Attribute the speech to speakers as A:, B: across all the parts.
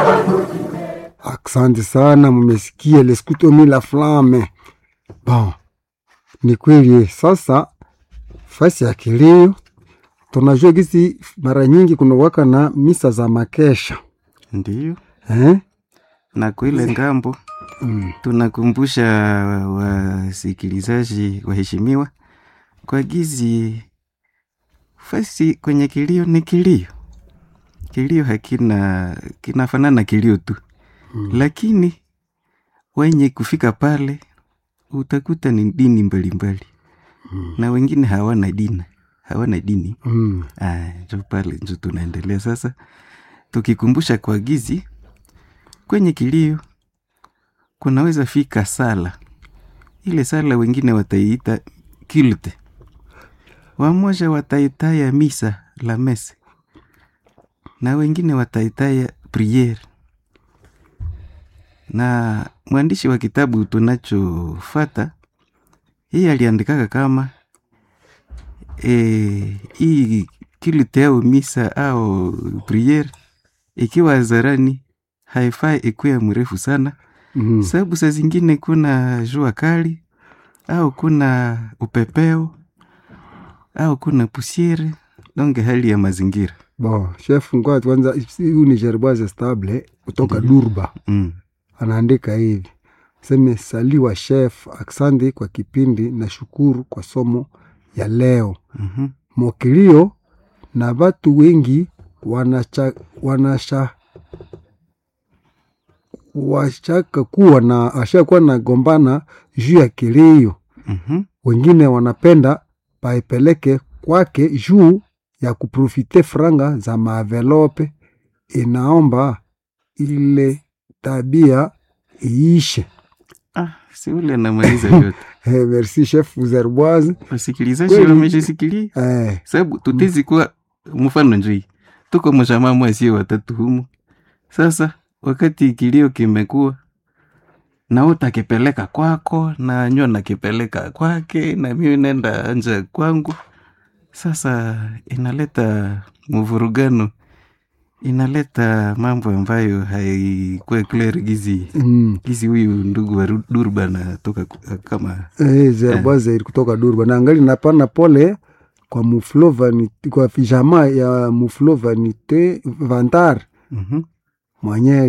A: Asante sana, mmesikia leskuto mi la flame. Bon, ni kweli sasa, fasi ya kilio tunajua gisi mara nyingi kunawaka na misa za makesha
B: Ndiyo,
A: eh?
B: na kwa ile ngambo
A: mm.
B: tunakumbusha wasikilizaji waheshimiwa kwa gizi fasi kwenye kilio ni kilio. Kilio hakina kinafanana kilio tu
A: Mm.
B: lakini wenye kufika pale utakuta ni dini mbalimbali
A: Mm.
B: na wengine hawana dini hawana dini
A: Mm.
B: Ah, njo pale njo tunaendelea sasa tukikumbusha kwa gizi kwenye kilio kunaweza fika sala ile sala wengine wataiita kilte wamoja wataitaya misa la mese na wengine wataitaya priere na mwandishi wa kitabu tunachofata hii aliandikaka kama e, hii kilte au misa au priere ikiwa hadharani haifai ikuwe mrefu sana
A: Mm.
B: sababu saa zingine kuna jua kali au kuna upepeo au kuna pusiere donge hali ya mazingira
A: Bon, chef ngoja kwanza, huyu ni Gerboise Stable kutoka Durba,
B: mm.
A: anaandika hivi seme, saliwa chef, aksandi kwa kipindi na shukuru kwa somo ya leo.
B: mm-hmm.
A: Mokilio na watu wengi wanacha, wanasha washaka kuwa na ashakuwa na gombana juu ya kilio,
B: mm-hmm.
A: wengine wanapenda paipeleke kwake juu ya kuprofite franga za maavelope. Inaomba ile tabia iishe.
B: ah, si ule anamaliza yote
A: Eh, merci chef Zerboise.
B: wasikilizaji
A: Kweli.
B: wameshisikilia
A: Eh,
B: sababu tutezi kuwa mfano njoi tuko mjamaa mwasio watatu humu sasa wakati kilio kimekuwa na utakipeleka kwako na nyo nakipeleka kwake na mimi nenda nje kwangu sasa inaleta mvurugano inaleta mambo ambayo haikuwa clear gizi
A: mm,
B: gizi huyu ndugu wa Ru- durba anatoka ku- kama
A: eh, Zerboise kutoka Durba na angali napana pole kwa muflo vanite, kwa jamaa ya muflo vanite vantar
B: Mhm.
A: mwenye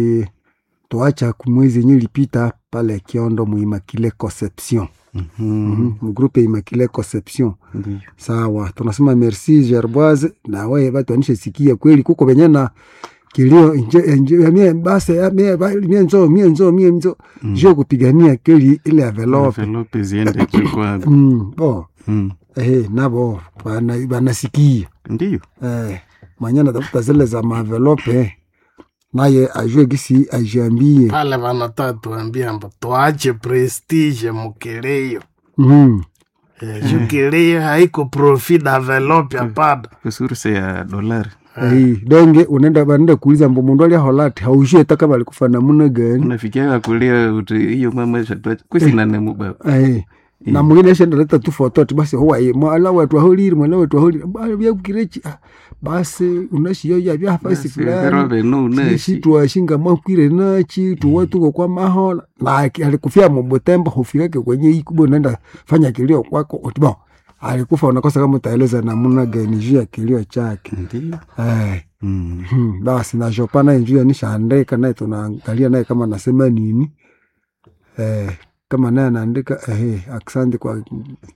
A: alituacha kumwezi yenye ilipita pale Kiondo muimakile Conception
B: Mhm.
A: mm -hmm. mgrupe Immaculée Conception.
B: Ndiyo.
A: Sawa, tunasema merci Gerboise, na wewe batu anishe sikia kweli kuko benye na kilio nje nje mie basi ya mie ba- mie nzo mie nzo mie nzo
B: Mm.
A: je kupigania kweli ile envelope
B: Envelope ziende juu kwa
A: mm, bo
B: Mm.
A: eh nabo bana banasikia
B: Ndiyo.
A: eh mwenye natafuta zile za maenvelope naye ajue gisi ajiambie
C: pale vanataka tuambia mba tuache prestige mukilio
A: mm.
C: Eh, juu kilio haiko profit develop hapana
B: Kusuruse ya dolari.
A: Eh, donge unaenda banaenda kuuliza mbo mundu alia holati haujue hata kama alikufa namuna gani
B: Unafikia kulia uti hiyo mama shatwacha. Kwesi nane mubaba.
A: Eh, na mwingine ashenda leta tu foto ati basi huwa ye mwala wetu ahuliri mwala wetu ahuliri bali bya kukirechi ah, basi unashiyo ya bya fasi fulani
B: Robe no
A: sisi
B: nashi.
A: twashinga makwire nachi tuwe tuko kwa mahola na aki- alikufia mubutembo hufirake kwenye ikubo naenda fanya kilio kwako utibo alikufa unakosa kama utaeleza namna gani juu ya kilio chake
B: Ndiyo.
A: eh
B: Mm.
A: Hmm, basi na Chopin naye njuu anishaandika naye tunaangalia naye kama nasema nini eh, kama naye anaandika eh, aksandi kwa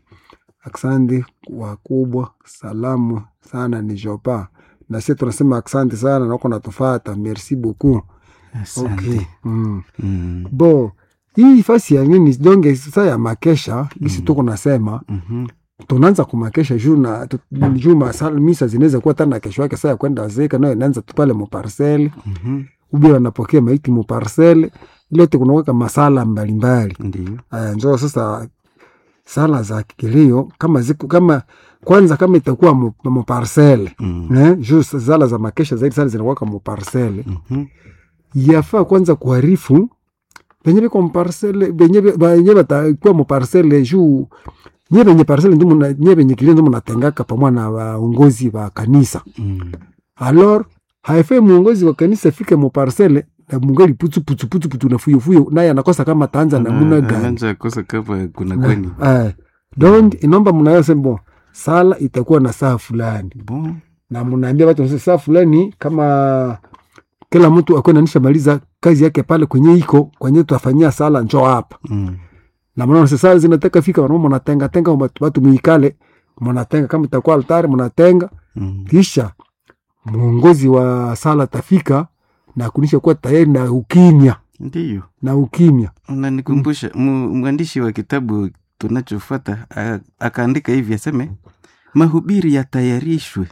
A: aksandi wakubwa, salamu sana ni Chopin na sisi tunasema aksandi sana na uko natufata, merci beaucoup.
B: Asante.
A: Okay. Mm.
B: Mm.
A: Bo hii fasi ya nini donge sasa ya makesha gisi tuko nasema
B: Mhm.
A: tunaanza kumakesha juu na tu- juu masala misa zinaweza kuwa tana kesho yake saa ya kwenda zeka nayo inaanza tu pale muparsele
B: Mhm.
A: ubi wanapokea maiti muparsele ilote kunaweka masala mbalimbali
B: Ndiyo.
A: aya njoo sasa sala za kilio kama ziku kama kwanza kama itakuwa mu- muparsele
B: Mm.
A: eh, juu sala za makesha zaidi sana zinakuwaka muparsele
B: Mhm.
A: yafaa kwanza kuharifu benye biko muparsele benye be- benye batakuwa muparsele juu nye benye parsele ndio muna- nye benye kilio ndio munatengaka pamoja na waongozi wa kanisa
B: Mm.
A: alors haifai mwongozi wa kanisa fike muparsele na mungali putu putu putu putu na fuyo fuyo naye anakosa kama taanza namuna gani
B: anaanza kosa kama kuna kwani
A: eh, donc inaomba mnaweza bon sala itakuwa na saa fulani
B: bon
A: na mnaambia watu msema saa fulani kama kila mtu akuwa nanisha maliza kazi yake pale kwenye iko kwenye tutafanyia sala njoo hapa
B: mm.
A: na mnaona sasa sala zinataka fika wanaume mnatenga tenga watu- watu muikale mnatenga kama itakuwa altari mnatenga
B: Mm.
A: kisha mwongozi wa sala tafika na kunisha kuwa tayari na ukimya
B: ndiyo
A: na ukimya
B: unanikumbusha mu- mwandishi wa kitabu tunachofuata a- akaandika hivi aseme mahubiri yatayarishwe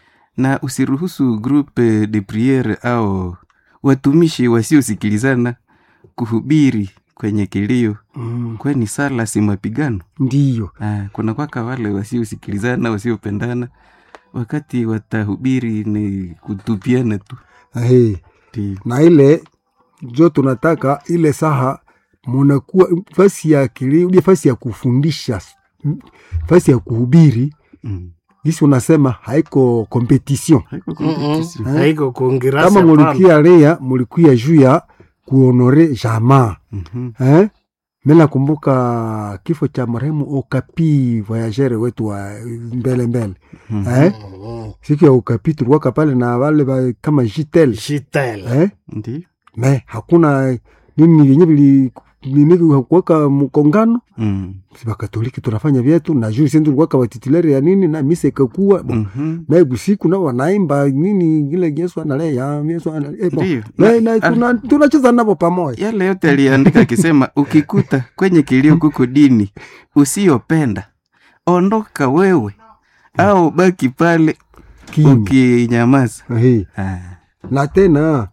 B: na usiruhusu groupe de priere au watumishi wasiosikilizana kuhubiri kwenye kilio
A: mm.
B: kwani sala si mapigano
A: ndiyo
B: Ah, kuna kwaka wale wasiosikilizana wasiopendana wakati watahubiri ni kutupiana tu
A: hey.
B: Ndiyo.
A: na ile jo tunataka ile saha munakuwa fasi ya kilio ile fasi ya kufundisha m- fasi ya kuhubiri
B: Mm.
A: gisi unasema haiko competition
B: Haiko
C: Mm-mm.
B: competition.
C: haiko kuongirasi
A: kama
C: hapana.
A: mulikuya rea mulikuya juu ya kuonore jamaa
B: Mhm.
A: eh? mi nakumbuka kifo cha marehemu Okapi voyagere wetu wa mbele mbele
B: Mhm.
A: eh?
C: Mm,
A: siku ya Okapi tulikuwaka pale na wale wa, kama jitel
C: Jitel.
A: eh?
B: Ndiyo.
A: me hakuna nini vyenye vili nini hakuwaka mkongano
B: Mm.
A: si bakatoliki tunafanya vyetu na juu sisi tulikuwaka watitileri ya nini na misa ikakuwa bon,
B: Mhm.
A: na busiku na wanaimba nini ile Yesu analea Yesu analea eh, bon.
B: Ndiyo.
A: na,
B: Na-
A: na, tuna, tunacheza navo pamoja
B: yale yote aliandika akisema ukikuta kwenye kilio kuko dini usiyopenda ondoka wewe au baki pale
A: kimya
B: ukinyamaza
A: Ehe.
B: Ah,
A: na tena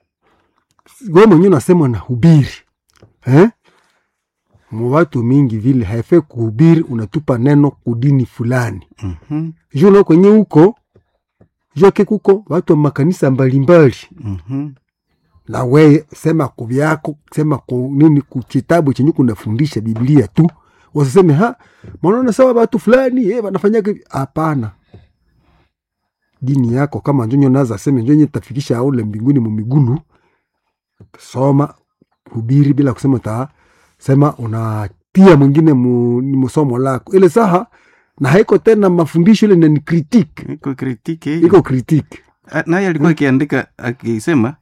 A: we mwenyewe unasema na hubiri eh? muwatu mingi vile haifai kuhubiri unatupa neno kudini fulani
B: mhm,
A: juu na kwenye huko joke kuko watu wa makanisa mbalimbali
B: mhm,
A: na we sema kuvyako sema ku nini kukitabu chenye kunafundisha biblia tu wasiseme ha mwanaona sawa watu fulani eh, wanafanyaga hivi." hapana dini yako kama njonyo naza seme njonye tafikisha aule mbinguni mumigulu soma hubiri bila kusema ta sema unatia mwingine mu, ni musomo lako ile saha na haiko tena mafundisho ile na ni critique
B: iko kritiki hiyo.
A: iko critique
B: Ah, naye alikuwa akiandika akisema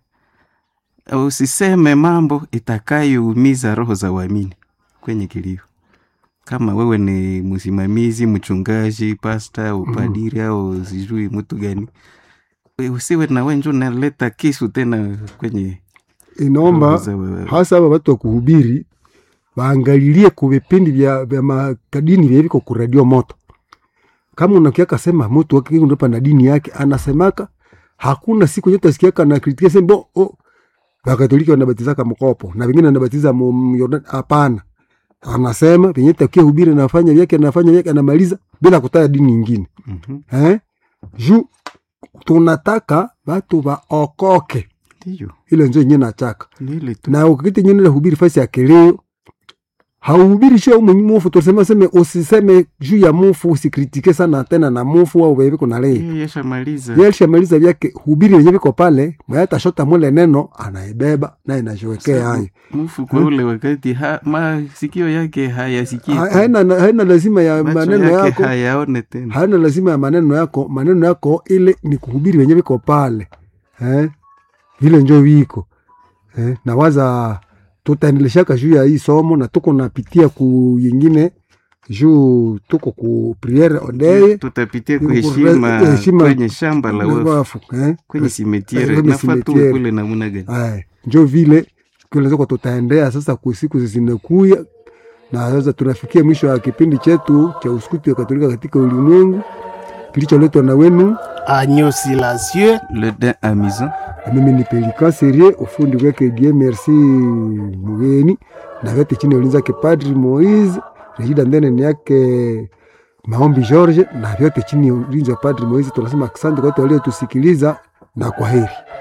B: usiseme mambo itakayoumiza roho za waamini kwenye kilio kama wewe ni msimamizi mchungaji pasta upadiri au sijui mtu gani we- usiwe na wenjo naleta kisu tena kwenye
A: inaomba
B: roho za wa-
A: hasa aba watu wa kuhubiri waangalilie ku vipindi vya, vya makadini vya viko ku radio moto kama unakiaka sema mtu akipa na dini yake anasemaka hakuna siku yote asikiaka na kritikia sembo oh, wakatoliki wanabatizaka mkopo na vingine wanabatiza mu- mu- Yordani. hapana anasema venye takia hubiri anafanya vyake anafanya vyake anamaliza bila kutaja dini nyingine
B: Mhm,
A: eh? juu tunataka watu waokoke
B: ndiyo
A: ile njo yenye nachaka
B: ni ile tu
A: na ukakiti nyingine hubiri fasi ya kilio hauhubiri sio mwenye mufu tuseme seme usiseme juu ya mufu usikritike sana tena na mufu au vevi kuna lei
B: Yeye yashamaliza
A: yeye alishamaliza vyake hubiri wenye viko pale mwayata shota mule neno anaibeba na inajiwekea hayo
B: mufu kwa ule wakati ha, masikio yake hayasikii
A: Ha- haina, haina lazima ya
B: macho
A: maneno
B: yake
A: yako
B: hayaone tena
A: haina lazima ya maneno yako maneno yako ile ni kuhubiri wenye viko pale eh? vile njo viko eh? na waza tutaendeleshaka juu ya hii somo na tuko napitia ku yingine juu tuko ku priere odeye
B: tutapitia
A: Ku-
B: kuheshima
A: heshima-
B: kwenye shamba la wafu
A: wafu eh?
B: kwenye simetiere
A: kwenye
B: nafaa tu
A: simetiere.
B: kule namuna gani
A: Aya, njo vile kilezako tutaendea sasa ku siku zinakuya na sasa tunafikia mwisho wa kipindi chetu cha uskuti wa katolika katika ulimwengu kilicholetwa na wenu
C: Agneau silencieux.
B: le din amusant
A: na mimi ni Pelikan Serie, ufundi wake Die Merci Mugeni, na vyote chini ya ulinzi wake Padri Moise, Regida Ndene ni yake Maombi George, na vyote chini ya ulinzi wa Padri Moise. Tunasema asante kwa wote waliotusikiliza na kwa heri.